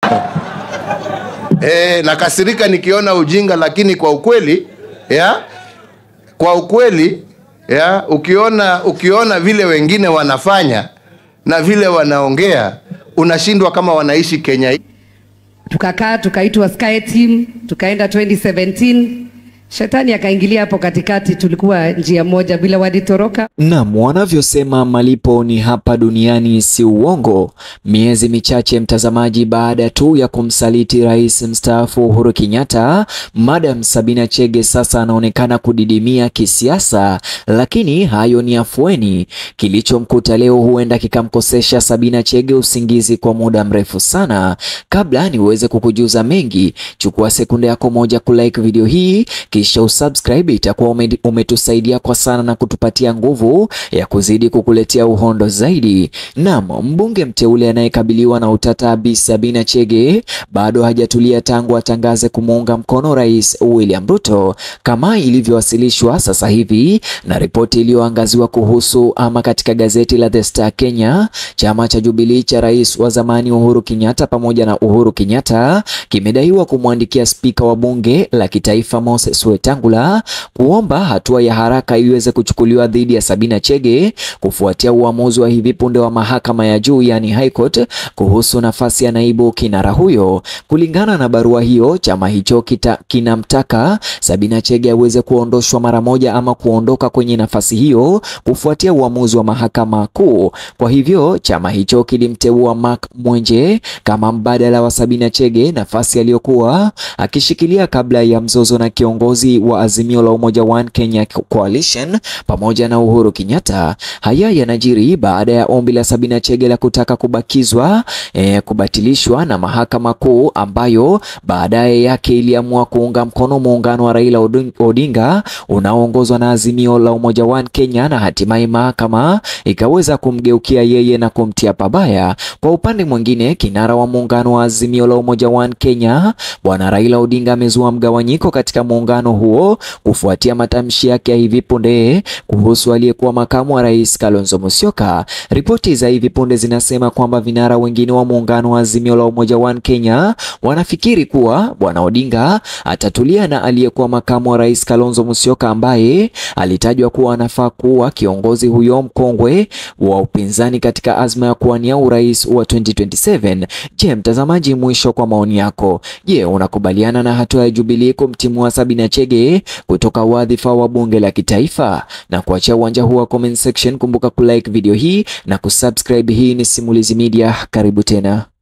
Eh, nakasirika nikiona ujinga, lakini kwa ukweli ya kwa ukweli ya ukiona ukiona vile wengine wanafanya na vile wanaongea unashindwa kama wanaishi Kenya hii. tukakaa tukaitwa Sky Team, tukaenda 2017 shetani akaingilia hapo katikati, tulikuwa njia moja bila walitoroka. Naam, wanavyosema malipo ni hapa duniani si uongo. Miezi michache mtazamaji, baada tu ya kumsaliti rais mstaafu Uhuru Kenyatta, Madam Sabina Chege sasa anaonekana kudidimia kisiasa, lakini hayo ni afueni. Kilichomkuta leo huenda kikamkosesha Sabina Chege usingizi kwa muda mrefu sana. Kabla niweze kukujuza mengi, chukua sekunde yako moja kulike video hii kisha usubscribe, itakuwa ume- umetusaidia kwa sana na kutupatia nguvu ya kuzidi kukuletea uhondo zaidi. Naam, mbunge mteule anayekabiliwa na utata Bi Sabina Chege bado hajatulia tangu atangaze kumuunga mkono Rais William Ruto kama ilivyowasilishwa sasa hivi na ripoti iliyoangaziwa kuhusu ama katika gazeti la The Star Kenya. Chama cha Jubilee cha rais wa zamani Uhuru Kenyatta pamoja na Uhuru Kenyatta kimedaiwa kumwandikia spika wa bunge la kitaifa Moses Wetangula kuomba hatua ya haraka iweze kuchukuliwa dhidi ya Sabina Chege kufuatia uamuzi wa hivi punde wa mahakama ya juu yani High Court kuhusu nafasi ya naibu kinara huyo. Kulingana na barua hiyo, chama hicho kita, kinamtaka Sabina Chege aweze kuondoshwa mara moja ama kuondoka kwenye nafasi hiyo kufuatia uamuzi wa mahakama kuu. Kwa hivyo chama hicho kilimteua Mark Mwenje kama mbadala wa Sabina Chege, nafasi aliyokuwa akishikilia kabla ya mzozo na kiongozi wa Azimio la Umoja One Kenya Coalition pamoja na Uhuru Kenyatta. Haya yanajiri baada ya ombi la Sabina Chege la kutaka kubakizwa eh, kubatilishwa na mahakama kuu ambayo baadaye yake iliamua kuunga mkono muungano wa Raila Odin- Odinga unaoongozwa na Azimio la Umoja One Kenya na hatimaye mahakama ikaweza kumgeukia yeye na kumtia pabaya. Kwa upande mwingine, kinara wa muungano wa Azimio la Umoja One Kenya Bwana Raila Odinga amezua mgawanyiko katika muungano huo kufuatia matamshi yake ya hivi punde kuhusu aliyekuwa makamu wa rais Kalonzo Musyoka. Ripoti za hivi punde zinasema kwamba vinara wengine wa muungano wa Azimio la Umoja One Kenya wanafikiri kuwa Bwana Odinga atatulia na aliyekuwa makamu wa rais Kalonzo Musyoka ambaye alitajwa kuwa anafaa kuwa kiongozi huyo mkongwe wa upinzani katika azma ya kuwania urais wa 2027. Je, mtazamaji, mwisho kwa maoni yako. Je, unakubaliana na hatua ya Jubilee kumtimua Sabina Chege kutoka wadhifa wa bunge la kitaifa? Na kuachia uwanja huu wa comment section, kumbuka kulike video hii na kusubscribe. Hii ni Simulizi Media, karibu tena.